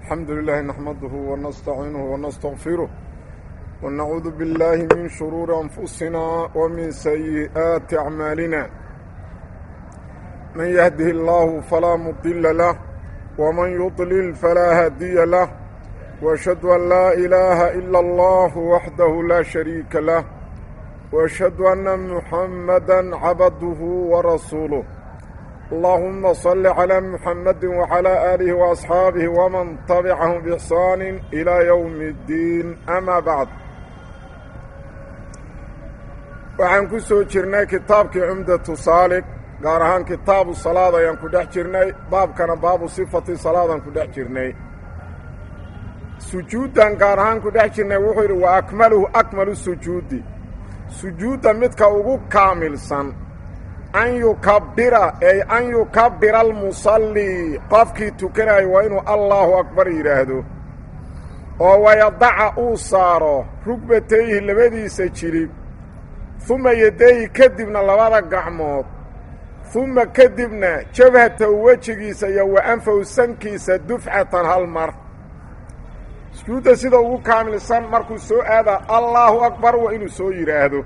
الحمد لله نحمده ونستعينه ونستغفره ونعوذ بالله من شرور أنفسنا ومن سيئات أعمالنا من يهده الله فلا مضل له ومن يضلل فلا هادي له وأشهد أن لا إله إلا الله وحده لا شريك له وأشهد أن محمدا عبده ورسوله اللهم صل على محمد وعلى آله وأصحابه ومن تبعهم بإحسان إلى يوم الدين أما بعد waxaan ku soo jirnay kitaabkii cumdatu saalik gaar ahaan kitaabu salaad ayaan ku dhex jirnay baabkana baabu sifati salaadaan ku dhex jirnay sujuuddan gaar ahaan ku dhex jirnay wuxuu yidhi wa akmaluhu akmalu sujuudi sujuudda midka ugu kaamilsan an yukabbira ey an yukabbira almusallii qofkii tukanaayo waa inuu allaahu akbar yidhaahdo oo wayadaca uu saaro rugbatayhi labadiisa jilib uma yadayhi kadibna labada gacmood uma kadibna jabhatahu wejigiisa iyo wa anfahu sankiisa dufcatan hal mar sujuudda sida ugu kaamilsan markuu soo aadaa allaahu akbar waa inuu soo yidhaahdo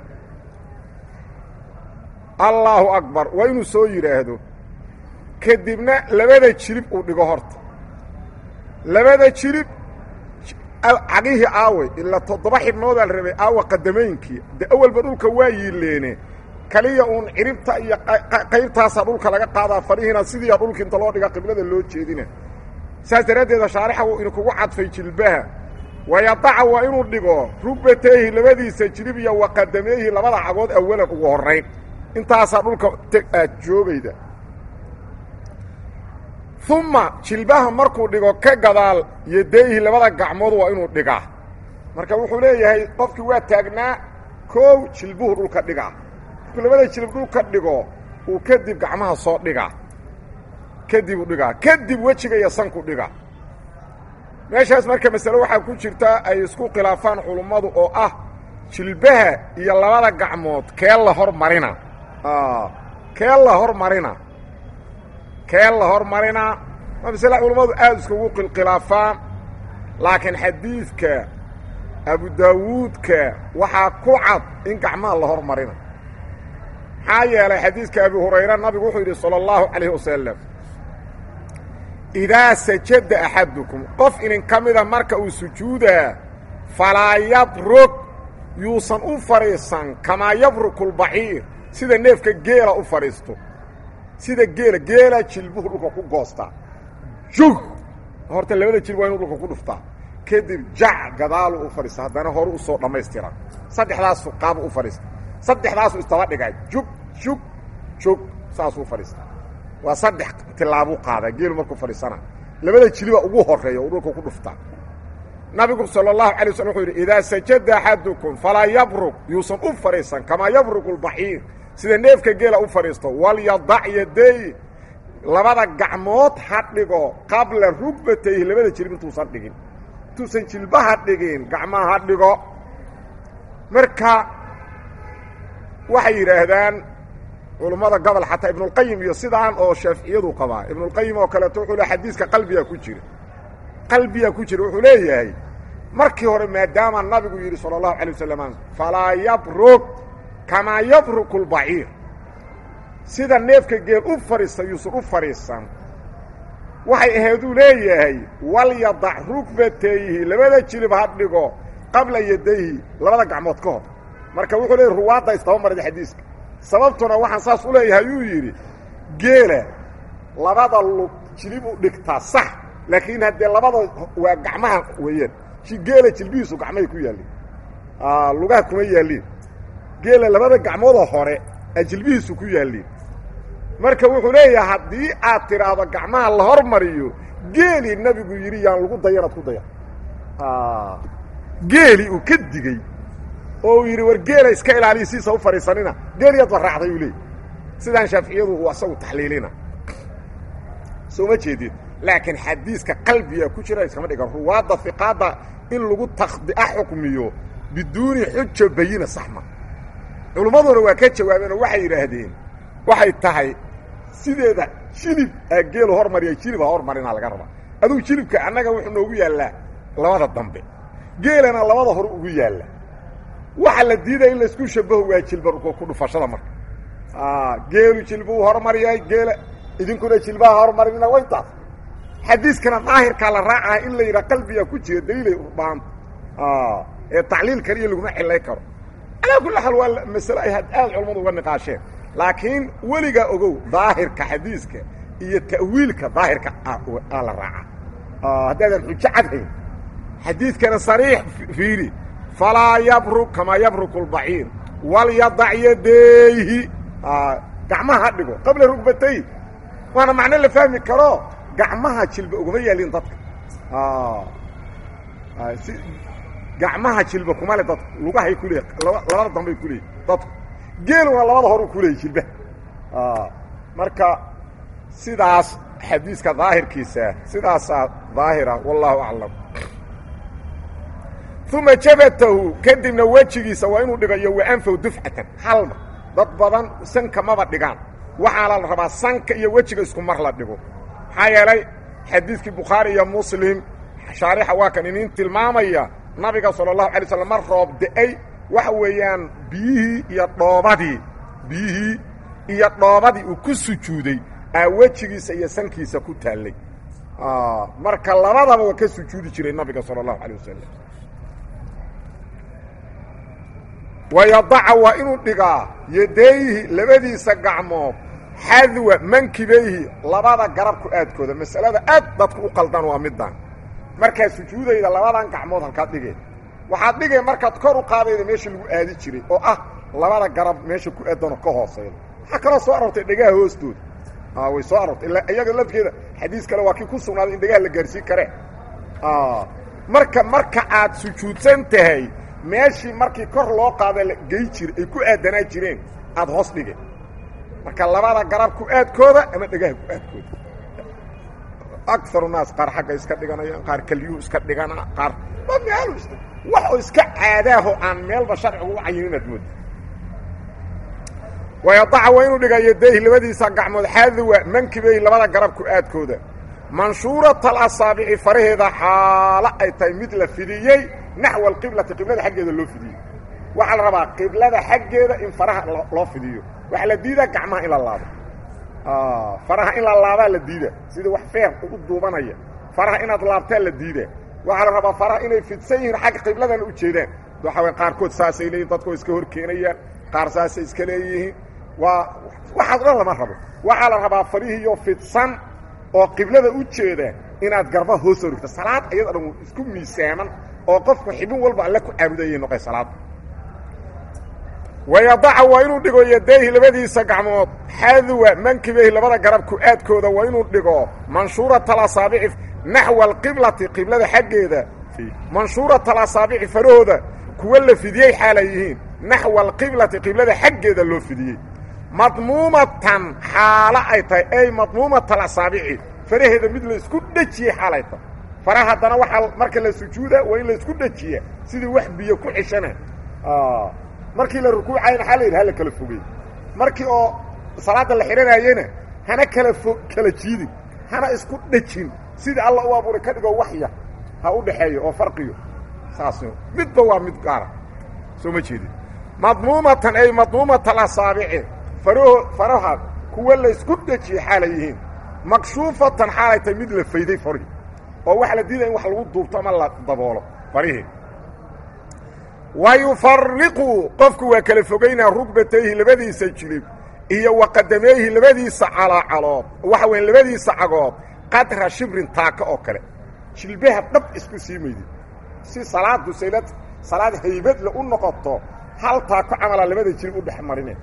allaahu akbar waa inuu soo yidhaahdo kadibna labada jilib uu dhigo horta labada jilib cagihii aawe ilaa toddoba xibnoodaa la rabay aawa qadamaynkii de awalba dhulka waa yiileene kaliya uun ciribta iyo qaybtaasaa dhulka laga qaadaa farihiina sidiia dhulka inta loo dhiga qiblada loo jeedina saas daraaddeeda shaarixa wuu idinkugu cadfay jilbaha wayadaca waa inuu dhigo rugbateehi labadiisa jilib iyo waqadameehi labada cagood awalan ugu horrayn intaasaa dhulka aad joogayda uma jilbaha markuu dhigo ka gadaal yadayhi labada gacmood waa inuu dhigaa marka wuxuu leeyahay qofkii waa taagnaa koow jilbuhu dhulka dhigaa markuu labada jilib dhulka dhigo uu kadib gacmaha soo dhigaa kadibuu dhigaa kadib wejiga iyo sanku dhigaa meeshaas marka masale waxaa ku jirta ay isku khilaafaan culummadu oo ah jilbaha iyo labada gacmood kee la hormarina kee la hormarina kee la hormarina waa masale culummadu aada iskugu qilkhilaafaan laakiin xadiidka abu daawuudka waxaa ku cad in gacmaha la hormarina maxaa yeelay xadiidka abi hurayra nabigu wuxuu yidhi salى اllahu calayh wasalam idaa sajada axadukum qof idin ka mida marka uu sujuudaa falaa yabrug yuusan u fadhiisan kamaa yabruku lbaciir sida neefka geela u fadhiisto sida geela geela jilbuhu dhulka ku goostaa jug horta labada jilb waa inuu dhulka ku dhuftaa kadib jac gadaalu u fadhiista haddana horu u soo dhammaystira saddexdaasu qaabu u fadhiista saddexdaasu istaba dhigaa jug jug jug saasuu u fadhiistaa waa saddex tilaabuu qaadaa geelu markuu fadhiisana labada jiliba ugu horeeya uu dhulka ku dhuftaa nabigu salى الlahu alay waslm wuxuu yidhi idaa sajada axadukum falaa yabrug yuusan u fadhiisan kamaa yabrugu اlbaxiir sida neefka geela u fadhiisto walyadac yaday labada gacmood ha dhigo qabla rugbatayhi labada jilib intuusan dhigin intuusan jilbaha dhigin gacmaha ha dhigo marka waxay yidhaahdaan culummada gobol xataa ibnulqayim iyo sidaan oo shaaficiyadu qabaa ibnulqayim oo kaleeto wuxuu le xadiiska qalbigaa ku jira qalbigaa ku jira wuxuu leeyahay markii hore maadaama nabigu yidhi salى الlahu alay wasalam falaa yabrug kamaa yabruku اlbaciir sida neefka geel u fadhiista yuusan u fadhiisan waxay ahayduu leeyahay walyadac rugbatayhi labada jilib ha dhigo qabla yadayhi labada gacmood ka hor marka wuxuu leeyahy ruwaadda istaba marida xadiiska sababtuna waxaan saas u leeyahay yuu yidhi geela labada lug jilib u dhigtaa sax laakiin haddee labada waa gacmaha weeyaan geela jilbihiisu gacmahay ku yaallin lugaha kuma yaallin geela labada gacmoodoo hore a jilbihiisu ku yaallin marka wuxuu leeyahay haddii aad tidhaahdo gacmaha la hormariyo geelii nabigu yidhi yaan lagu dayanaad ku dayan geeli uu ka digey oo uu yidhi war geela iska ilaaliya siisa u fadhiisanina geeliyaad ba raacday uu leeyay sidaan shaaficiyadu uu asagu taxliilina soo ma jeedid laakiin xadiiska qalbiga ku jira iskama dhigan ruwaadda fiqaadda in lagu takhdia xukmiyo biduuni xuja bayina saxma culummaduna waa ka jawaabeen oo waxay yidhaahdeen waxay tahay sideeda jilib aa geelu hormariya jilib ha hormarina laga rabaa adugu jilibka annaga wuxuu noogu yaallaa labada dambe geelana labada hore ugu yaalla waxa la diidaya in laisku shabaho waa jilba ku dhufashada marka geelu jilbuu hormariyay geela idinkuna jilbaha hormarina way taas xadiiskana daahirkaa la raacaha in la yidhaha qalbiga ku jira daliilay urbaanta ee tacliil kaliya laguma xillay karo calaa kulli xaal waa masale ay aad culammadu uga niqaasheen laakiin weligaa ogow daahirka xadiiska iyo ta'wiilka daahirka aa la raaca haddaadan xujo cadhayn xadiidkana sariix fiiri falaa yabruk kamaa yabruku اlbaciir walyadac yadayhi gacmaha ha dhigo qabla rugbatay waana macno la fahmi karo gacmaha jilba ugama yaalin dadka gacmaha jilba kuma le dadka lugahay ku leey labada dambay ku leeyihin dadku geeluna labada horu ku leeyay jilbaha marka sidaas xadiiska daahirkiisa sidaasaa daahira wallahu aclam uma jabatahu kadibna wejigiisa waa inuu dhigayo waanfow dufcatan halma dad badan sanka maba dhigaan waxaa la rabaa sanka iyo wejiga isku mar la dhigo maxaa yeelay xadiidkii bukhaari iyo muslim shaarixa waa kan inin tilmaamaya nabiga sala allahu alay slam mar roob da-ay waxa weeyaan biyihii iyo dhoobadii biyihii iyo dhoobadii uu ku sujuuday aa wejigiisa iyo sankiisa ku taallay marka labadaba waa ka sujuudi jiray nabiga sala allahu alay wasalam wayadaca waa inuu dhigaa yadayhi labadiisa gacmood xadwa mankibayhi labada garabku aadkooda masalada aad dadku u qaldaan waa middan markaad sujuudayda labadan gacmood halkaad dhigeen waxaad dhigay markaad kor u qaadayda meesha lagu aadi jiray oo ah labada garab meesha ku aadano ka hooseyda waxaa kaloo soo aroortay dhegaha hoostooda way soo aroortay ila iyaga lafkeeda xadiis kale waa kii ku sugnaaday in dhegaha la gaarsiin karee marka marka aad sujuudsan tahay meeshii markii kor loo qaada la gey jir ay ku aadanaa jireen aada hoos dhige marka labada garab ku aadkooda ama dhegaha ku aadkooda akaru naas qaar xagga iska dhiganayaan qaar kelyuhu iska dhigana qaar ma meel wax oo iska caadaaho aan meelba sharcigu u cayin inaad mooda wayadaca waa inuu dhigaa yadayhi labadiisa gacmood xaadwa mankibay labada garab ku aadkooda manshuurat alasaabici faraheeda xaalo ay tahay mid la fidiyey naxwa alqiblati qiblada xaggeeda loo fidiyey waxaa la rabaa qiblada xaggeeda in faraha loo fidiyo waxaa la diidaa gacmaha in la laabo faraha in la laabaa la diida sida wax feer u duubanaya faraha inaad laabtaa la diida waxaa la rabaa faraha inay fidsan yihiin xagga qibladana u jeedaan waxa way qaarkood saasay leeyihin dadkoo iska hor keenayaan qaar saasay iska leeyihiin waa waxaas dhan lama rabo waxaa la rabaa farihiiyo fidsan oo qiblada u jeeda inaad garba hoos origto salaad ayada dhan isku miisaaman oo qofku xibin walba alle ku caabudayay noqay salaada wayadaca waa inuu dhigo yadayhi labadiisa gacmood xadwa mankibayhi labada garab ku-aadkooda waa inuu dhigo manshuurat alasaabici naxwa alqiblati qiblada xaggeeda manshuurat alasaabici farahooda kuwa la fidiyey xaalay yihiin naxwa alqiblati qiblada xaggeeda loo fidiyey madmuumatan xaalo ay tahay ay madmuumat alasaabici faraheeda mid la isku dhejiyey xaalay tahay faraha haddana waxaa marka la sujuuda waa in la isku dhejiya sidii wax biyo ku ceshana markii la rukuucayna waxaa la yidhi hala kala fogey markii oo salaadda la xidhanayena hana kala fo kala jiidin hana isku dhejin sidii alla u abuuray ka dhigoo waxya ha u dhaxeeyo oo farqiyo saas midba waa mid gaara soo ma jeedin madmuumatan ay madmuumat alasaabici faraho faraha kuwa la isku dhejiyey xaalay yihiin makshuufatan xaalay tahay mid la fayday farhi oo waxaa la diidaya in wax lagu duubto ama la daboolo farihii wa yufariqu qofku waa kala fogaynaa rugbatayhi labadiisa jilib iyo wa qadameeyhi labadiisa calaacalood waxa weya labadiisa cagood qadra shibrin taaka oo kale jilbaha dhab isku sii maydid si salaadu saylad salaad haybadle u noqoto hal taako camala labada jilib u dhex marine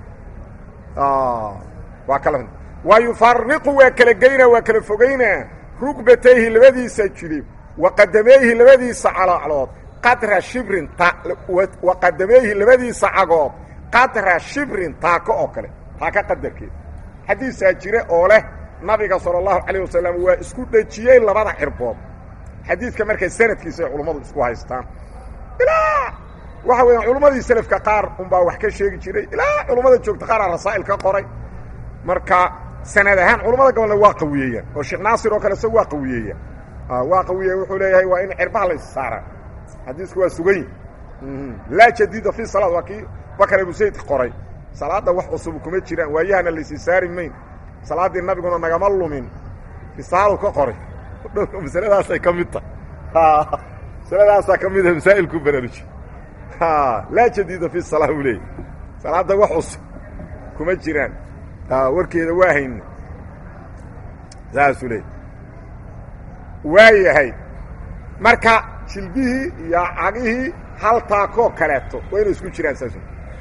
waa kala wa yufariqu waa kala geynaa waa kala fogaynaa rugbatayhi labadiisa jilib wa qadameeyhi labadiisa calaacalood qadra shibrin wa qadameeyhi labadiisa cagood qadra shibrin taako oo kale taaka qadarkeed xadiisaa jire oo leh nabiga sala allahu calayh wasalam waa isku dhejiyey labada cirbood xadiidka markay sanadkiisa ay culummadu isku haystaan ilaa waxa weeyaan culummadii selafka qaar unbaa wax ka sheegi jiray ilaa culummada joogta qaaraa rasaa'il ka qoray marka sanad ahaan culummada gobolna waa qawiyeeyaan oo sheekh naasir oo kale isaga waa qawiyeeyaan waa qawiye wuxuu leeyahay waa in cirbaha la is saara xadiisku waa sugayi laa jadiida fi salaad waa kii bakar abu sayd qoray salaadda wax cusub kuma jiraan waayahana laysi saari mayn salaaddii nabiguna nagama lumin risaalo ka qoray masaladaasay ka mid tahay masaladaasaa ka mid ah masaa'ilku baraaruji laa jadiida fi salaa uu leeyay salaadda wax cusub kuma jiraan warkeeda waa hayna saasuu leeyay waa yahay marka jilbihii iyo cagihii hal taakoo kaleeto waa inay isku jiraan saas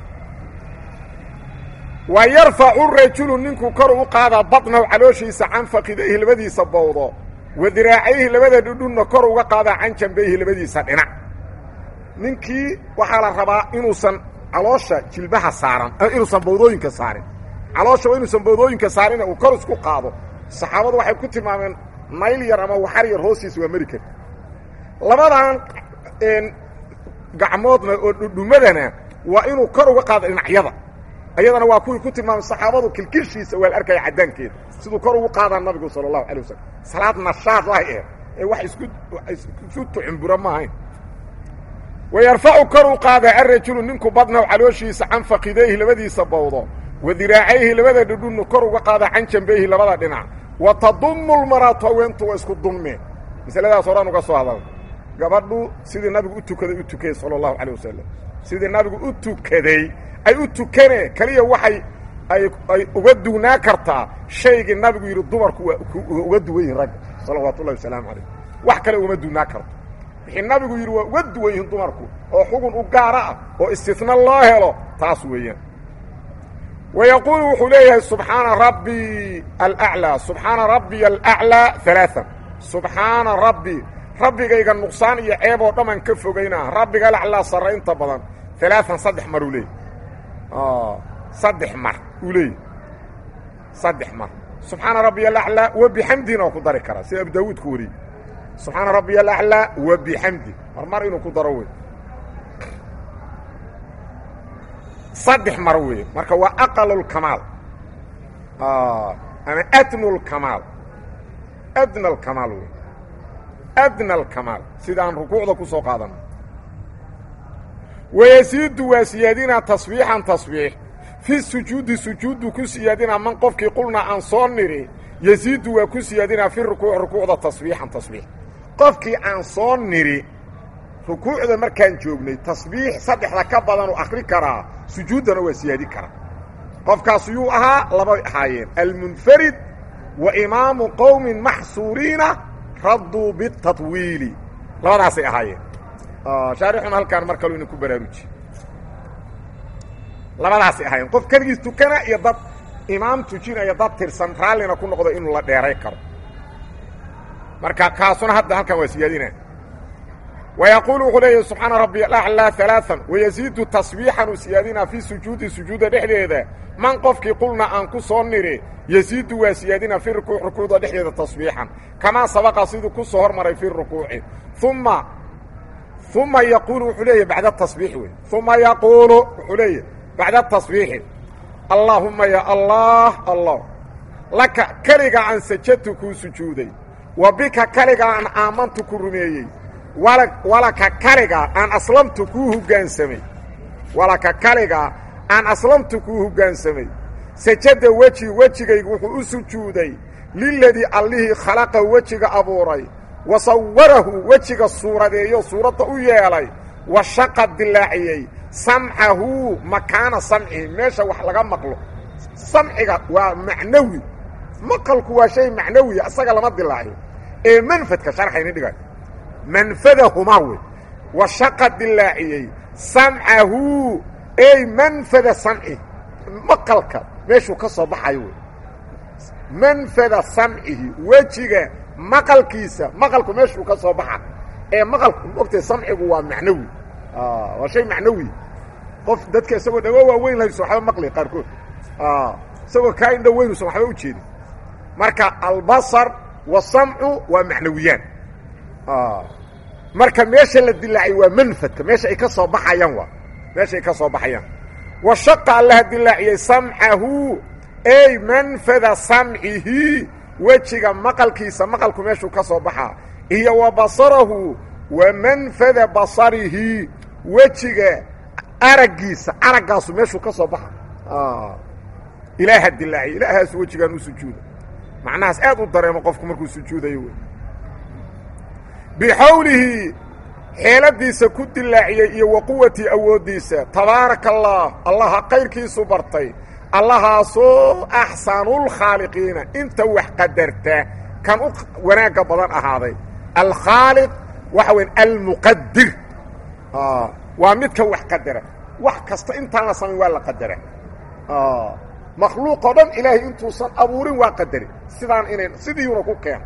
wa yarfacu rajulu ninkuu kor u qaadaa badnahu calooshiisa can fakidayhi labadiisa bowdo wa diraacayhi labada dhudhunna kor uga qaadaa can jambayhi labadiisa dhinac ninkii waxaa la rabaa inuusan caloosha jilbaha saaran inuusan bawdooyinka saarin caloosha waa inuusan bawdooyinka saarina uu kor isku qaado saxaabadu waxay ku tilmaameen nayl yar ama waxar yar hoostiisa waa mari kar labadan gacmoodna oo dhudhumadana waa inuu kor uga qaado dhinacyada ayadana waa kuwii ku tilmaamay saxaabadu kilkishiisa waa la arkaya caddaankeeda siduu kor ugu qaadaa nabigu sala allahu alay wasalam salaad nashaad lahay eh ee wax isku isu tucumbura ma ahayn wa yarfacu kor u qaadaa arajulu ninku badnaw calooshiisa can fakidayhi labadiisa bowdo wa diraacayhi labada dhudhunna kor uga qaadaa can jambayhi labada dhinac wa tadumu lmaratu haweentu waa isku dunmeen masaladaas horaan uga soo hadalna gabadhu sidii nabigu u tukaday u tukayey sala allahu calayh wasalam sidii nabigu u tukaday ay u tukaneen keliya waxay ay ay uga dugnaa kartaa shaygii nabigu yidhi dumarku waa uga duwan yihin ragga salawaatu ullahi wasalaamu calayh wax kale ugama dugnaa karto wixii nabigu yidhi waa uga duwan yihiin dumarku oo xugun u gaara ah oo istina loo helo taas weeyaan wa yaquulu wuxuu leeyahay subxaana rabbi alaclaa subxaana rabbiya alaclaa alaaan subxaana rabbi rabbigayga nuqsaan iyo ceeb oo dhamman ka fogaynaa rabbiga alaclaa sarraynta badan alaaan saddex mar uu leeyay saddex mar uu leeyay saddex mar subxaana rabbiya alaclaa wa bixamdina oo ku dari karaa sida abu daawuud ku wariyey subxaana rabbiya alaclaa wa bixamdi mar mar inuu ku daro wey saddex mar weeye marka waa aqal اlkamaal ama adnu اlkamaal adna اlkamaal wey adna اlkamaal sida aan rukuucda ku soo qaadano wayasiidu waa siyaadinaa tasbiixan tasbiix fi sujuudi sujuuddu ku siyaadinaa man qofkii qulna aan soo nidhi yasiidu waa ku siyaadinaa fi rukuuc rukuucda tasbiixan tasbiix qofkii aan soo nidhi rukuucda markaan joognay tasbiix saddexda ka badanuu akhri karaa sujuuddana waa siyaadin karaa qofkaas yuu ahaa labay ahaayeen almunfarid wa imaamu qowmin maxsuuriina radduu bitatwiili labadaasay ahaayeen shaarixuna halkaan mar kaluu idinku baraaruji labadaasay ahaayeen qof keligiis tukana iyo dad imaam tujinaya dad tirsan raallina ku noqdo inuu la dheeray karo marka kaasuna hadda halkan waa siyaadina ويقول وxuu leeyahy سubحaana رaبي الأعلى ثaلاثا ويزيد تصبيixan uu siyaadinaa في sujuudi sujuuda dhexdeeda man qofkii qulna aan ku soo niri يزيidu waa siyaadinaa في ركوuع rukuucda dhexdeeda تصبيixan kamaa saبقa siduu ku soo hormaray في الركوuci ثuma ثuma يquل wuxuu leeyahy baعd التصبيح wey ثuma يquل wuxuu leeyahy baعd التصبيixi اللaهuma ya الله الله laka keliga aan sajadtu kuu sujuuday wa bika keliga aan aamantu ku rumeeyey walaka kaliga aan aslamtu kuu hoggaansamay walaka kaliga aan aslamtu kuu hoggaansamay sajada weji wejigaygu wuxuu u sujuuday liladii allihii khalaqa wejiga abuuray wa sawarahu wejiga suuradeeyo suuradda u yeelay wa shaqa dilaaciyey samcahu makaana samcihi meesha wax laga maqlo samciga waa macnawi maqalku waa shay macnawiya isaga lama dilaaciyo ee manfadka sharxayni dhigayo manfadahumaa wey wa shaqa dilaaciyey samcahu ey manfada samcihi maqalka meeshuu ka soo baxayo wey manfada samcihi wejiga maqalkiisa maqalku meeshuu ka soo baxa ee maqalku mogtay samcigu waa macnawi waa shay macnawi qof dadka isagoo dhawo waaweyn lahayso waxba maqli qaarkood isagoo kaa indho weynusan waxba u jeedin marka albasar wasamcu waa macnawiyaan marka meesha la dilaacay waa manfadka meesha ay ka soo baxayaan waa meesha ay ka soo baxayaan wa shaqa allaha dilaaciyey samcahu ey manfada samcihi wejiga maqalkiisa maqalku meeshuu ka soo baxaa iyo wa basarahu wa manfada basarihi wejiga araggiisa araggaasu meeshuu ka soo baxa ilaaha dilaaciy ilaahaasu wejigaan u sujuuda macnahaas aad u dareemo qofku markuu sujuudayo wey bixawlihi xeeladiisa ku dilaaciyey iyo wa quwatii awooddiisa tabaaraka allah allaha kayrkiisu bartay allahaasoo axsanulkhaaliqiina inta wax qadarta kan u wanaagga badan ahaaday alkhaaliq waxa weya almuqadir waa midka wax qadara wax kasta intaan la samayn waa la qadara makhluuqoo dhan ilaahay intuusan abuurin waa qadari sidaan inay sidiiuna ku keeno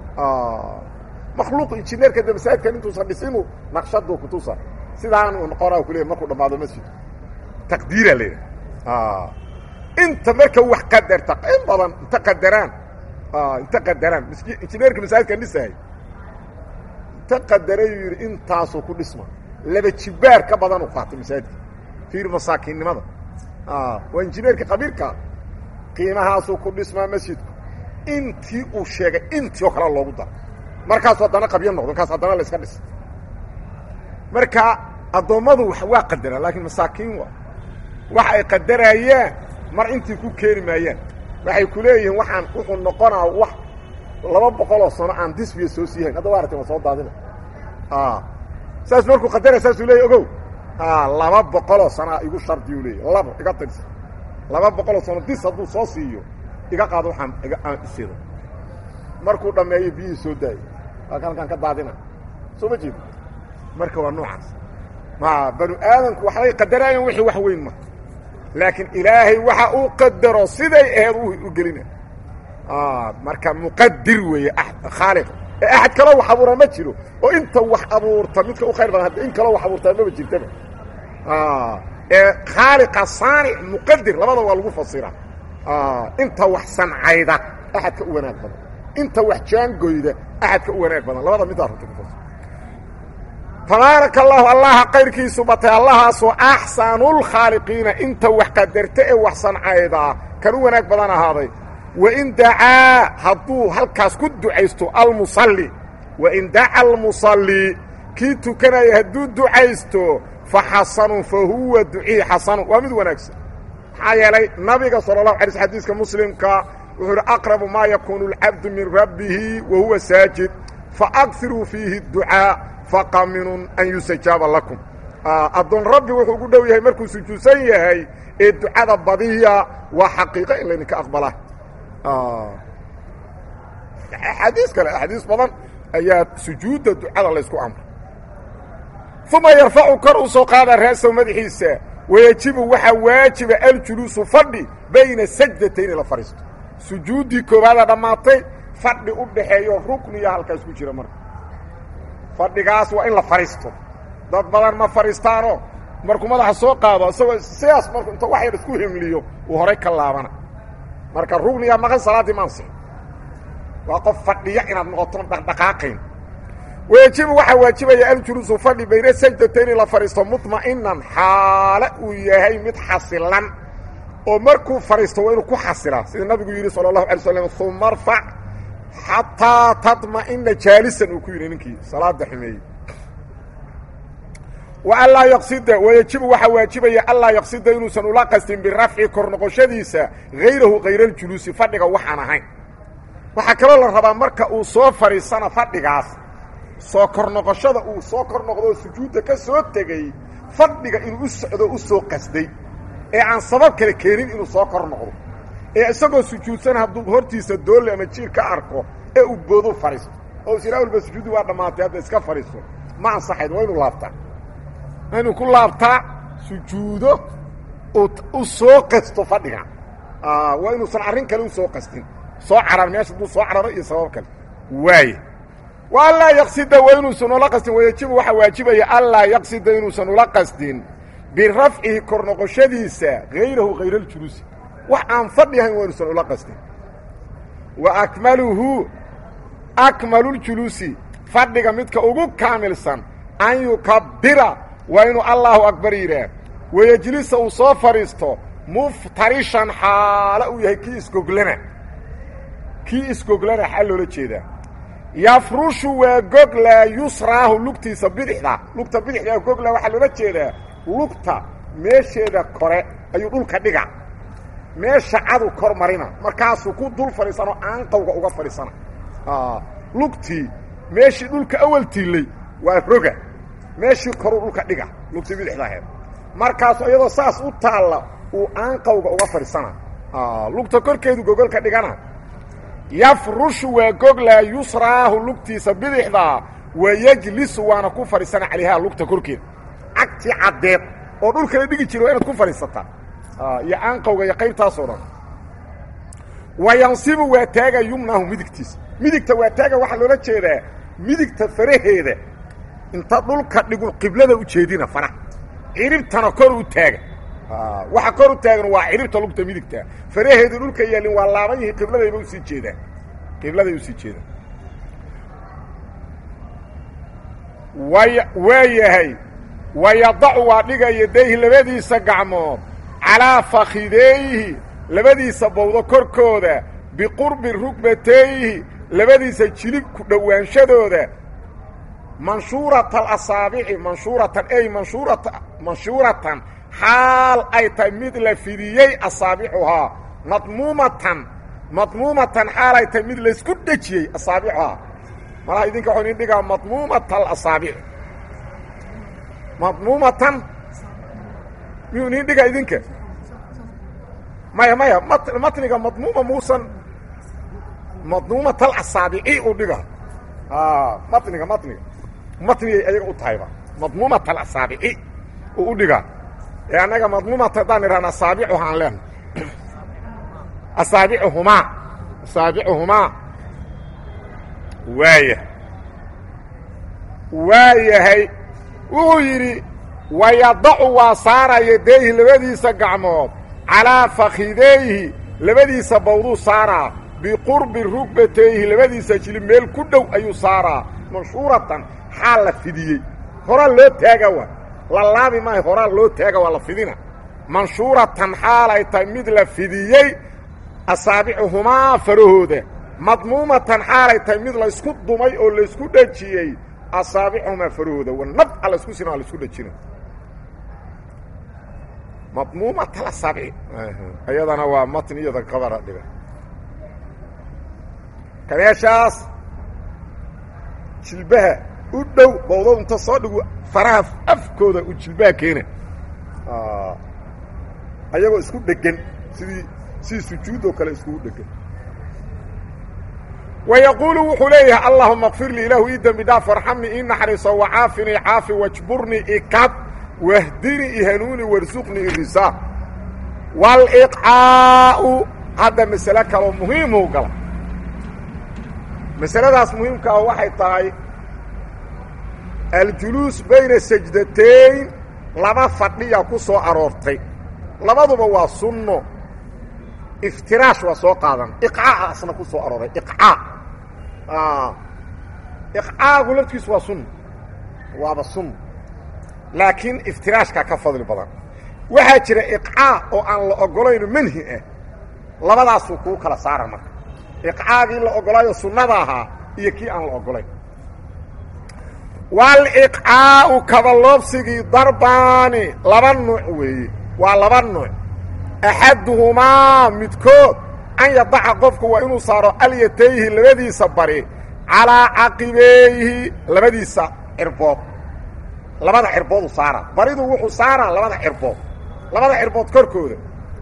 makhluuq injineerka de masaajidkan intuusan dhisinu naqshaduu kutusa sidaanu noqonaa ku leey markuu dhammaado masjid taqdiira la yidhaha inta marka wax qadarta in badan inta qadaraan inta qadaraan injineerka masaajidkan dhisahay inta qadarayuu yidhi intaasuu ku dhisma laba jibaar ka badan u qaatay masaajidka fiir masaakiinnimada waa injineerka qabiirkaa qiimahaasuu ku dhismaa masjidku intii uu sheegay intii oo kale loogu daro markaasu haddana qabyo noqdo markaas haddana la iska dhisa marka addoommadu wax waa qadaraan laakiin masaakiin waa wax ay qadarayaan mar intii ku keeni maayaan waxay ku leeyihiin waxaan wuxuu noqonaa wax laba boqoloo sano aan disbiya soo siihayn hadda wa aragtay waa soo daadina saas markuu qadara saasuu leeyay ogow laba boqoloo sanaa igu shardiyu leeyay laba iga tirsa laba boqoloo sano dis hadduu soo siiyo iga qaado waxaan iga aan isido markuu dhammeeyo biyihii soo daayo waa kan halkaan ka daadina soo ma jeedo marka waa noocaas ma banu aadamku waxbay qadaraayan wixii wax weyn ma laakiin ilaahay waxa uu qadaro siday aheed u gelina marka muqadir weeye khaaliq ee axad kaloo wax abuuraa ma jiro oo inta wax abuurta midka u khayr badan hadda in kaloo wax abuurtaa maba jirtaba ee khaaliqa saanic muqadir labada waa lagu fasiraa inta wax sancayda axadka u wanaag badan inta wax jaangoyda axadka u wanaag badan labada midaa runta ku fasir tabaaraka allahu allaha kayrkiisu batay allahaasoo axsanulkhaaliqiina inta wax qadarta ee wax sancaydaa kan u wanaag badan ahaaday wain dacaa hadduu halkaas ku ducaysto almusalli wain daca almusalli kii tukanaya hadduu ducaysto fa xasanun fa huwa ducii xasanun waa mid wanaagsan maxaa yeelay nabiga sala allahu alay sl xadiiska muslimka wuxuu uhi aqrabu maa yakuunu alcabdu min rabbihi wa huwa saajid faakiruu fiihi ducaa faqaminun an yustajaaba lakum addoon rabbi wuxuu ugu dhow yahay markuu sujuudsan yahay ee ducada badiya waa xaqiiqo in laydinka aqbalaa axaadiis kale axaadiis badan ayaa sujuudda ducada laysku amray uma yarfacu kor u soo qaada ra'sahu madaxiisa wayajibu waxaa waajiba aljuluusu fadhi bayna sajdatayn la fadhiisto sujuuddii koowaada dhammaatay fadhi u dhaxeeyo rukniya halkaas ku jira marka fadhigaas waa in la fadhiisto dad badan ma fadhiistaano markuu madaxa soo qaado isagoo sidaas marku inta wax yar isku hemliyo uu horay ka laabana marka rugniga maqan salaaddii ma ansix waa qof fadhiya inaad noqoto dhaqdhaqaaqayn wayajibu waxaa waajibaya aljuluusu fadhi bayna sajdatayn la fadhiisto mudma'inan xaale uu yahay mid xasilan oo markuu fadhiisto waa inuu ku xasilaa sida nabigu yidhi sala allahu alay slam uma arfac xataa tadma'ina jaalisan uu ku yidhi ninkii salaada xumeeyey wa anlaa yaqsida wayajibu waxaa waajibaya anlaa yaqsida inuusan ula qastin birafci kor noqoshadiisa hayrahu hayraljuluusi fadhiga waxaan ahayn waxaa kaloo la rabaa marka uu soo fadhiisana fadhigaas soo kor noqoshada uu soo kor noqdoo sujuudda ka soo tegey fadhiga inuu u socdo u soo qasday ee aan sabab kale keenin inuu soo kor noqdo ee isagoo sujuudsan hadduu hortiisa doolle ama jiir ka arko ee uu boodu fadhiisto oo is yidhaa walba sujuuddi waa dhammaatay hadda iska fadhiisto ma ansaxayd waa inuu laabtaa waa inuu ku laabtaa sujuudo u soo qasto fadhiga waa inuusan arrin kale u soo qastin soo carar meesha hadduu soo cararo iyo sabab kale waaye wa anlaa yaqsida waa inuusan ula qastin wayajibu waxaa waajibaya anlaa yaqsida inuusan ula qastin birafcihi kor noqoshadiisa hayrahu hayraljuluusi wax aan fadhi ahayn waa inuusan ula qastin wa akmaluhu akmaluljuluusi fadhiga midka ugu kaamilsan an yukabbira waa inuu allaahu akbar yidhaah wayejlisa uu soo fadhiisto muftarishan xaalo uu yahay kii isgoglana kii isgoglana xaa loola jeedaa yafrushu waa goglaa yusraahu lugtiisa bidixda lugta bidixda goglaa waxaa loola jeedaa lugta meesheeda kore ayuu dhulka dhiga meesha cadu kor marina markaasuu ku dul fadhiisanoo aanqawga uga fadhiisana lugtii meeshii dhulka awal tiilay waa roga meeshii koruu dhulka dhiga lugtii bidixda aheed markaasu iyadoo saas u taalla uu aanqawga uga fadhiisana lugta korkeedu gogolka dhigana yafrushu waa goglaa yusraahu lugtiisa bidixda wayajlisu waana ku fadhiisana calayhaa lugta korkeeda cagtii caddeed oo dhulkala dhigi jira waa inaad ku fadhiisataa iyo aanqawga iyo qaybtaasoo dhan wa yansibu waa taaga yumnahu midigtiisa midigta waa taaga waxaa loola jeedaa midigta faraheeda inta dhulka dhigu qiblada u jeedina faraha ciribtana kor u taaga waxa kor u taagan waa ciribta lugta midigta faraheedu dhulka yaalin waa laaban yihi qibladayba usii jeedaan qibladay usii jeedaan way waa yahay wayadacu waa dhiga yadayhi labadiisa gacmood calaa fakhideeyhi labadiisa bowdo korkooda biqurbi rugbatayhi labadiisa jilib ku dhowaanshadooda manshuurata alasaabici manshuuratan ey manshuurata manshuuratan xaal ay tahay mid la fidiyey asaabixuhaa madmuumatan madmuumatan xaal ay tahay mid laysku dhejiyey asaabixuhaa malaha idinka waxau idin dhigaa madmuumata alasaabic madmuumatan miyuu idin dhigaa idinka maya maya mat matniga madmuuma muusan madmuumata alasaabici u dhiga matniga matniga matnigay ayaga u tahayba madmuumata alasaabici uu u dhigaa ee annaga madmuumata haddaan idhahna asaabicuha aan leenahay asaabicuhumaa asaabicuhumaa waaya waa yahay wuxuu yidhi wayadacu waa saara yadayhi labadiisa gacmood calaa fakhideeyhi labadiisa bawduu saaraa biqurbi rugbatayhi labadiisa jilib meel ku dhow ayuu saaraa manshuuratan xaal la fidiyey horaa loo taaga wa la laabi maayo horaa loo taaga waa la fidina manshuuratan xaalay tahay mid la fidiyey asaabicuhumaa farahooda madmuumatan xaalay tahay mid laysku dumay oo laysku dhejiyey asaabicuhumaa farahooda wa nabca laysku sina waa laisku dhejina madmuumata asaabici ayadana waa matn iyada qabara dhiga kameeshaas jilbaha u dhow bawdadu inta soo dhigu faraha afkooda uu jilbaha keena ayagoo isku dhegan sidii sidii sujuudoo kale iskugu dhegan wa yaquulu wuxuu leeyahay allahuma kfir lii ilaahu ii dembi dhaaf warxamnii ii naxariiso wacaafinii caafi wajburnii ikab wahdinii ihanuuni warsuqnii irisaaq waliqcaa'u hadda masale kaloo muhiimuu gala masaladaas muhiimkaa waxay tahay aljuluus bayna sajdatayn laba fadhiya ku soo aroortay labaduba waa sunno iftiraash waa soo qaadan iqcaa asna ku soo arooray iqcaa iqcaagu laftiisu waa sunno waaba sunno laakiin iftiraashkaa ka fadli badan waxaa jira iqcaa oo aan la ogolayno manhi ah labadaasuu kuu kala saara marka iqcaagii la ogolaayo sunnada ahaa iyo kii aan la ogolayn waliqcaa'u kabaloobsigii darbaani laba nuuc weeye waa laba nuuc axaduhumaa midkood an yadaca qofku waa inuu saaro alyatayhi labadiisa bari calaa caqibeeyhi labadiisa cirbood labada cirbooduu saara baridu wuxuu saaraa labada cirbood labada cirbood korkooda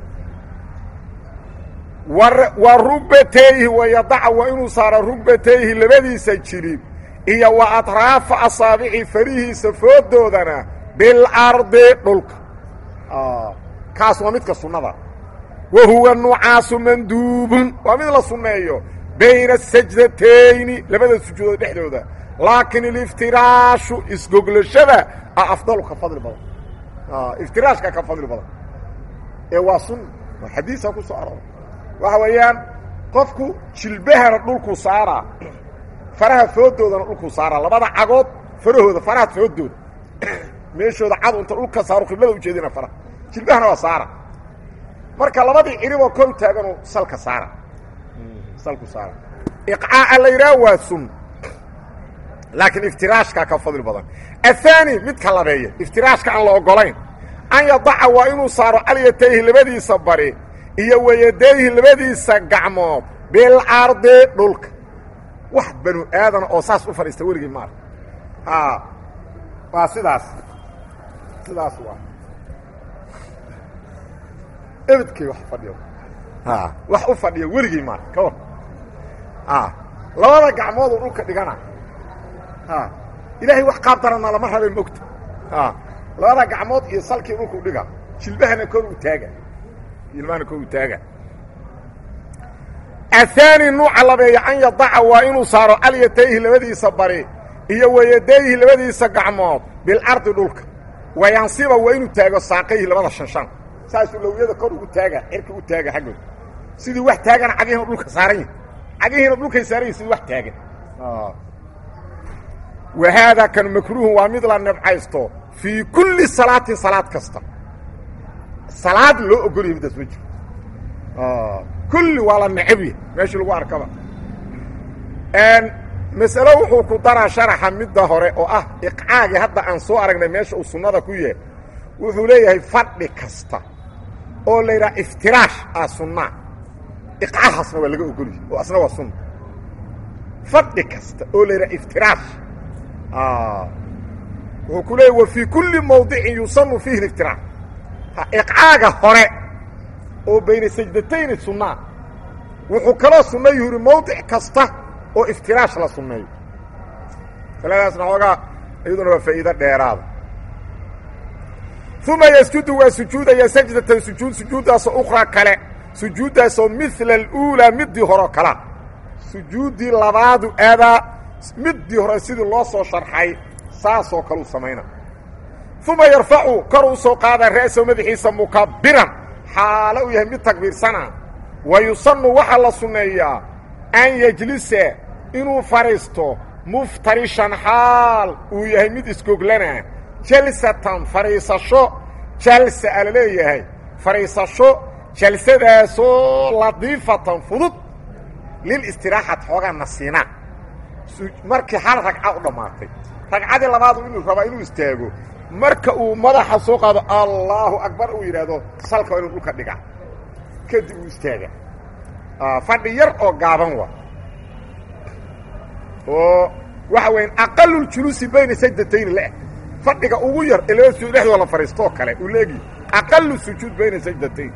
wa rugbatayhi wayadaca waa inuu saaro rugbatayhi labadiisa jilib iyo wa atraafa asaabici farihiisa foodoodana bilardi dhulka kaas waa midka sunnada wa huwa nucaasu manduubun waa mid la sunneeyo bayna asajdatayni labada sujuudood dhexdooda laakiin aliftiraashu isgoglashada a afdalu ka fadli badan iftiraashka ka fadli badan ee waa sunna waa xadiisa ku soo arooray waxa weeyaan qofku jilbahana dhulkuu saaraa faraha foodoodana dhulkuu saaraa labada cagood farahooda faraha foodooda meeshooda cadu inta dhulka saaro qiblada ujeedina faraha jilbahana waa saara marka labadii ciriboo kol taaganuu salka saara salku saara iqcaa'a la yidhaha waa sun laakiin iftiraashkaa ka fadli badan ahaani midka labeeya iftiraashka aan la ogolayn an yadaca waa inuu saaro calyatayhi labadiisa bari iyo wayadayhi labadiisa gacmood bilcardi dhulka wax banu aadana oo saas u fadhiista weligii maarka a waa sidaas sidaas waa ebedkay wax fadhiyo a wax u fadhiya weligii maarka ka war a labada gacmooduu dhulka dhigana a ilaahay wax qaab daranna lama rabe mogta a labada gacmood iyo salkii dhulku dhiga jilbahana kor u taaga jilbahana kor u taaga ahaani nuuca labeeya an yadaca waa inuu saaro calyatayhi labadiisa bari iyo wayadayhi labadiisa gacmood bilardi dhulka wayansiba waa inuu taago saaqayhi labada shanshan saasuu lowyada kor ugu taaga cirka u taaga xaggood sidii wax taagana cagihiina dhulka saaran yihin cagihiina dhulkay saaran yihin sidii wax taagan wa haadaa kan makruuhun waa mid la nebcaysto fii kulli salaatin salaad kasta salaad loo ogolaya middaas ma jiro kulli waa la necabya meeshii lagu arkaba masalo wuxuu ku daraa sharaxa midda hore oo ah iqcaagii hadda aan soo aragnay meesha uu sunnada ku yahay wuxuu leeyahay fadhi kasta oo la yidhaha iftiraash ah sunnaa iqcahaasna waa laga ogolyahy oo asna waa sunna fadhi kasta oo la yidhaha iftiraash wuxuu ku leeyahy wa fii kulli mawdicin yusanu fiihi iftiraash iqcaaga hore oo bayna sajdatayni sunnaa wuxuu kaloo sunna yuhi mawdic kasta oo iftiraash la sunneeyo saladaasna xoogaa iyaduna waa faa'iido dheeraada uma yasjudu waa sujuudaya sajdatan sujuud sujuuddaasoo ukhraa kale sujuuddaasoo midla aluulaa middii horeo kalea sujuuddii labaadu aadaa middii hore sidii loo soo sharxay saasoo kaleu samayna uma yarfacu kor u soo qaadaa ra'sahu madaxiisa mukabiran xaalo uu yahay mid takbiirsana wa yusannu waxaa la sunneeyaa an yejlisa inuu fadhiisto muftarishan xaal uu yahay mid iskoglana jalsatan fadhiisasho jalsa a la leeyahay fadhiisasho jalsadaasoo ladiifatan fudud lilistiraaxati xoogaa nasiina markii hal ragca u dhammaatay ragcadii labaadu inuu rabaa inuu istaago marka uu madaxa soo qaado allaahu akbar uu yidhaahdo salka waa inuu dhulka dhiga kadib uu istaaga fadhi yar oo gaaban wa oo waxa weya aqaluljuluusi bayna sajdatayni leeg fadhiga ugu yar ee laba sujuud dhexdoo la fadhiisto oo kale uu leegi aqalu sujuud bayna sajdatayn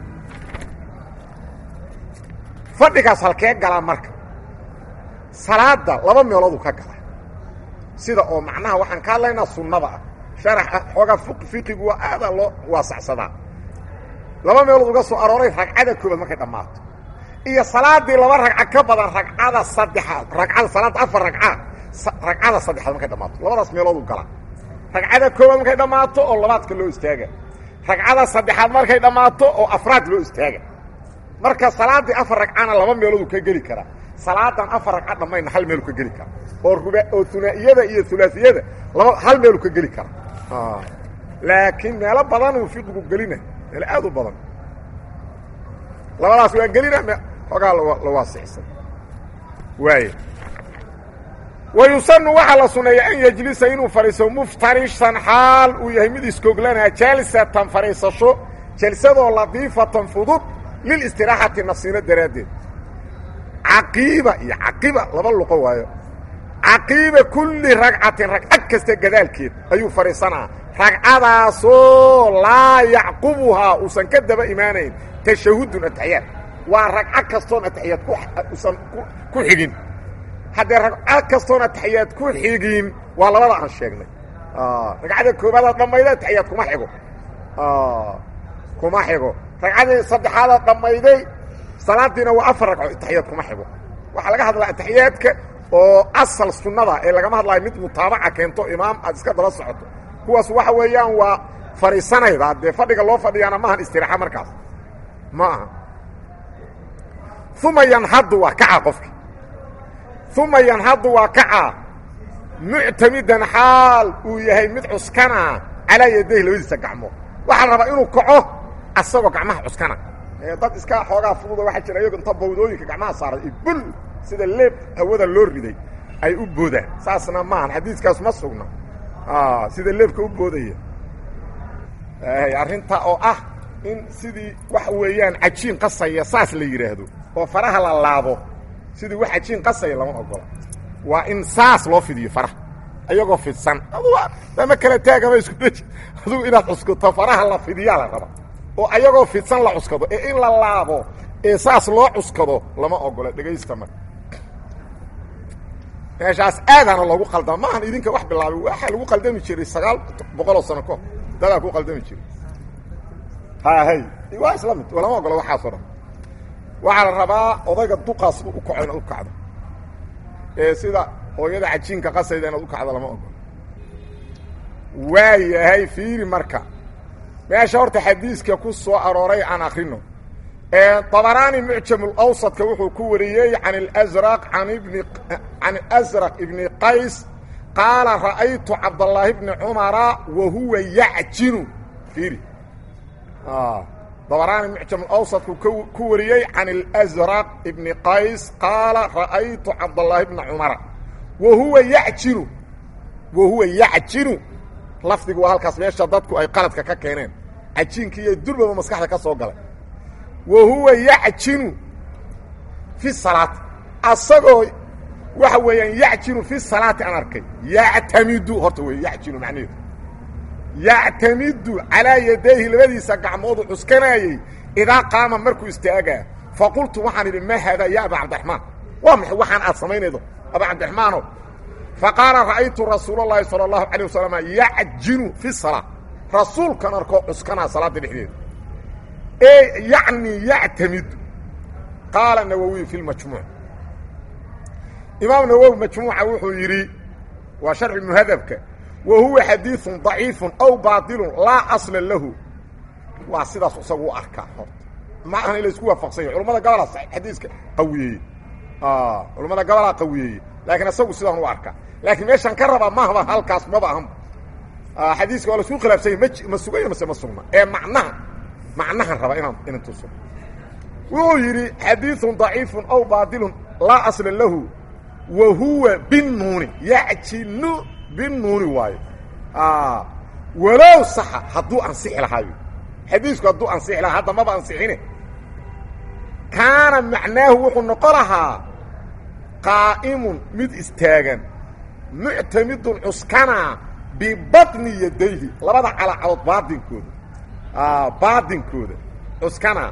fadhigaas halkee galaa marka salaada laba meelooduu ka galaa sida oo macnaha waxaan ka hadlaynaa sunnada ah sharaxa xoogaa fiqigu waa aadaa loo waasacsadaa laba meelood uga soo arooray ragcada koobaad markay dhammaato iyo salaadii laba ragca ka badan ragcada saddexaad ragcada salaadda afar ragca ragcada saddexaad markay dhammaato labadaas meelood u galaa ragcada koobaad markay dhammaato oo labaadka loo istaaga ragcada saddexaad markay dhammaato oo afraad loo istaaga marka salaaddii afar ragcana laba meeloodu ka geli karaa salaadan afar ragca dhammayna hal meelu ka geli kara oo ruba oo hunaa'iyada iyo hulaaثiyada laba hal meelu ka geli kara laakiin meelo badanuu fiqigu gelina meelo aad u badan labadaas waa gelina xoogaa la waasicsan waay wa yusanu waxaa la suneeya an yejlisa inuu fadhiiso muftarishan xaal uu yahay mid iskooglanaa jaalsatan fadhiisasho jalsadoo ladiifatan fudud lilistiraaxati nasiino daraaddeed caqiiba iyo caqiba laba luqo waayo caqiiba kulli ragcatin ragcad kasta gadaalkeed ayuu fadhiisanaa ragcadaasoo laa yacqubuhaa uusan ka daba imaanayn tashahudun ataxiyaad waa ragco kastoon ataxiyaad kuusan ku xigin haddee ragco kastoon ataxiyaad ku xigin waa labada aan sheegnay ragcada koobaadaad dhammayda ataxiyaad kuma xigo kuma xigo ragcadii saddexaadaad dhammayday salaadiina waa afar ragco ataxiyaad kuma xigo waxaa laga hadlaa ataxiyaadka oo asal sunnada ee lagama hadlayo mid mutaabaca keento imaam aad iska daba socoto kuwaas waxa weeyaan waa fadhiisanayda dee fadhiga loo fadhiyaana maahan istiraaxa markaas ma aha uma yanhadu waa kacaa qofki uma yanhadu waa kacaa muctamidan xaal uu yahay mid cuskana calaa yadayhi labadiisa gacmood waxaa rabaa inuu kaco asagoo gacmaha cuskana dad iska xoogaa fududa waxaa jira iyago inta bawdooyinka gacmaha saaray bul sida leeb hawada loo riday ay u boodaan saasna maahan xadiiskaas ma sugna sida leebka u boodaya arrinta oo ah in sidii waxa weeyaan cajiin qasaya saas la yidhaahdo oo faraha la laabo sidii wax cajiin qasaya lama ogola waa in saas loo fidiyo faraha ayagoo fidsan ama kala taagama isku deji adugu inaad cuskato faraha la fidiyaa la raba oo ayagoo fidsan la cuskado ee in la laabo ee saas loo cuskado lama ogola dhegaysta marka meeshaas aadaana loogu qaldama maahan idinka wax bilaabay waxaa lagu qaldami jiray sagaal boqoloo sano kahor dadaa ku qaldami jiray hay waa isla mid lama ogola waxaasoo dhan waxaa la rabaa odayga duqaas u kaco inaad u kacdo ee sida hooyada cajiinka qasayda inaad u kacdo lama ogola waa yahay fiiri marka meesha horta xadiiska ku soo arooray aan akrino طبراني معجم الأوسط wuxuu ku wariyey عن الأزرق عن بن عن الأزرق بن قيس قال رأيت عبد الله بن عمر وهو يعجن فيري آه طبراني معجم الأوسط ku wariyey عن الأزرق بن قيس قال رأيت عبد الله بن عمر وهو يعجن وهو يعجن lafdigu waa halkaas meesha dadku ay qaladka ka keeneen cajiinka iyo durbaba maskaxda ka soo galay wa huwa yacjinu fi salaati asagoo waxa weeyaan yacjinu fi salaati aan arkay yactamidu horta wey yacjinu macnaheedu yactamidu calaa yadayhi labadiisa gacmoodu cuskanaayey idaa qaama markuu istaagaa faqultu waxaan idhi ma haadaa ya aba cabdiraxmaan waa maxay waxaan aad samaynaydo aba cabdiraxmaanow faqaala ra'aytu rasuul اlahi salى اlahu alيه waslama yacjinu fi salaa rasuulkan arkoo cuskanaa salaada dhexdeeda e yacni yactamidu qaala nawowiy fi lmajmuuc imaam nawowi majmuuca wuxuu yidhi waa sharxi muhadabka wa huwa xadiiثu ضaciifu aw baطilu laa asla lahu waa sidaas isagu u arkaa horta ma ahan ila isku waafaqsanya culamada gabalaa xadiiska qawiyeeye culamada gabalaa qawiyeeye laakiin isagu sidaan u arkaa laakiin meeshaan ka rabaa mahba halkaas maba ahan xadiiska waa laisku khilaafsanya m ma sugaya mase ma sugna ee macnaha macnahan raba inaan inan tuso wuxuu yidhi xadiiثu ضaciifu aw baطilu laa asla lahu wa huwa binuuni yacjinu binuuni waayo walow saxa hadduu ansixi lahaayo xadiisku hadduu ansixi lahaa hadda maba ansixine kaana macnaahu wuxuu noqon lahaa qaa'imun mid istaagan muctamidun cuskanaa bibaطni yadayhi labada calacalood baadinkooda baadinkooda cuskanaa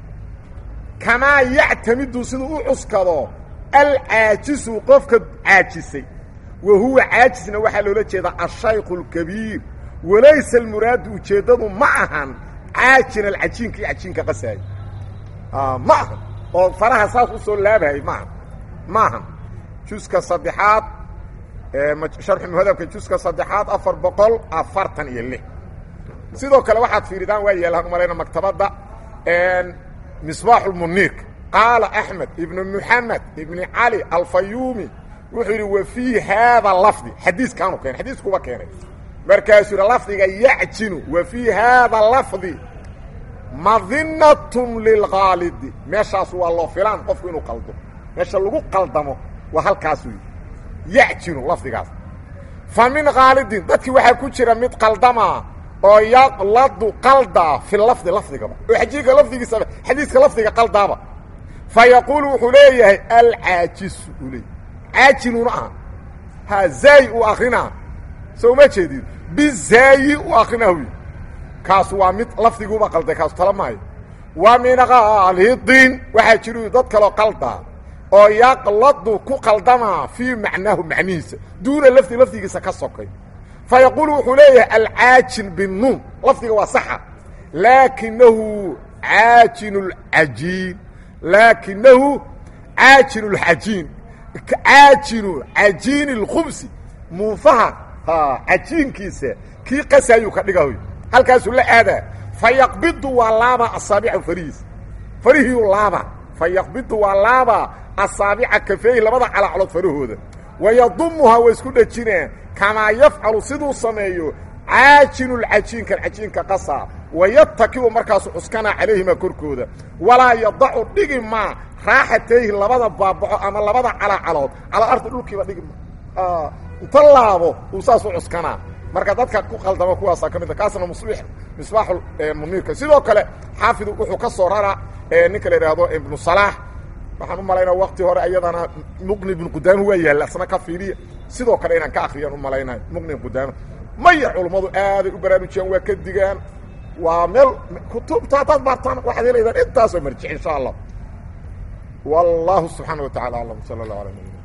kamaa yactamidu siduu u cuskado alcaajisu qofka caajisay wa huwa caajisna waxaa loola jeedaa ashayku اlkabiir walaysa almuraadu ujeeddadu ma ahan caajina alcajiinka iyo cajiinka qasaaya ma ahan oo faraha saas u soo laabahayy maaha ma ahan juska saddexaad sharxu muhadabka juska saddexaad afar boqol afartan iyo lix sidoo kale waxaad fiiridaan waa yeelaan umalayna maktabadda misbaaxu muniirka qaala axmed ibnu muxamed ibni cali alfayuumi wuxuu yidhi wa fii haada lafdi xadiiskaanu keenay xadiiskuba keenay markaasuu yidhi lafdiga yacjinu wa fii haada lafdi madinatun lilkhaalidi meeshaas waa loo filaan qofku inuu qaldo meesha lagu qaldamo waa halkaasuu yidhi yacjinu lafdigaas fa min khaalidin dadkii waxaa ku jira mid qaldamaa oo yaqladu qaldaa fi lafdi lafdigaba oo xajiinka lafdigiisaba xadiiska lafdiga qaldaaba fa yaquulu wuxuu leeyahay alcaajisu uu leeyay caajinuna aha ha zaayi uu akrinaa soo uma jeedid bizaayi u akrinaa wy kaasu waa mid lafdiguuba qalday kaasu tala maayo wa min khaalidin waxaa jiru dad kaloo qaldaa oo yaqladu ku qaldamaa fii macnaahu macnihiisa duuna lafdi lafdigiisa ka sokay fa yaquulu wuxuu leeyahay alcaajin binuun lafdiga waa saxa laakinahu caajin اlcajiin laakinahu caajin اlcajiin caajinu cajiini اlkhubsi muufaha cajiinkiisa kii qasaayuu ka dhigahoy halkaasuu la aadaa fa yaqbidu waa laaba asaabica farihiisa farihiyuu laaba fa yaqbidu waa laaba asaabica kafeehi labada calaclood farahooda wayadumuhaa way isku dhejinaan kamaa yafcalu siduu sameeyo caajinu lcajiinkan cajiinka qasaa wayatakiu markaasu cuskanaa calayhimaa korkooda walaa yadacu dhigi maa raaxatayhi labada baabaco ama labada calacalood calaa ardi dhulkiiba dhigi maa inta laabo uu saas u cuskanaa marka dadka ku qaldama kuwaasaa ka mid a kaasna musbix misbaaxu muniirka sidoo kale xaafidu wuxuu ka soo raraa ninka la idhaahdo ibnu salaax waxaan u malaynaa wakti hore ayadana muqni ibnu qudaama waa yaalla asna ka fiiriya sidoo kale inaan ka akriyaan u malaynayo muqni ibn qudaama maya culummadu aaday u baraarujiyaan waa ka digaan waa meel kutubta haddaad baartaan waxaad helaydaan intaasoo marjic insha allah wallahu subxaana wa tacala aclam sala allah ala nabina